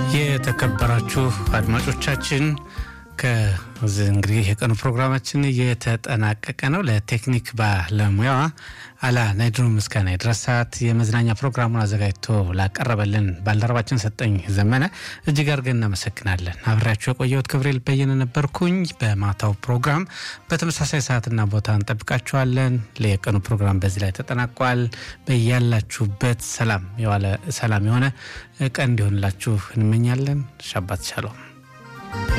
የተከበራችሁ አድማጮቻችን ከዚህ እንግዲህ የቀኑ ፕሮግራማችን እየተጠናቀቀ ነው። ለቴክኒክ ባለሙያዋ አላ ናይድሩ ምስጋና የድረሳት የመዝናኛ ፕሮግራሙን አዘጋጅቶ ላቀረበልን ባልደረባችን ሰጠኝ ዘመነ እጅግ አድርገን እናመሰግናለን። አብሬያችሁ የቆየሁት ገብርኤል በየነ ነበርኩኝ። በማታው ፕሮግራም በተመሳሳይ ሰዓትና ቦታ እንጠብቃችኋለን። የቀኑ ፕሮግራም በዚህ ላይ ተጠናቋል። በያላችሁበት ሰላም የዋለ ሰላም የሆነ ቀን እንዲሆንላችሁ እንመኛለን። ሻባት ሻሎም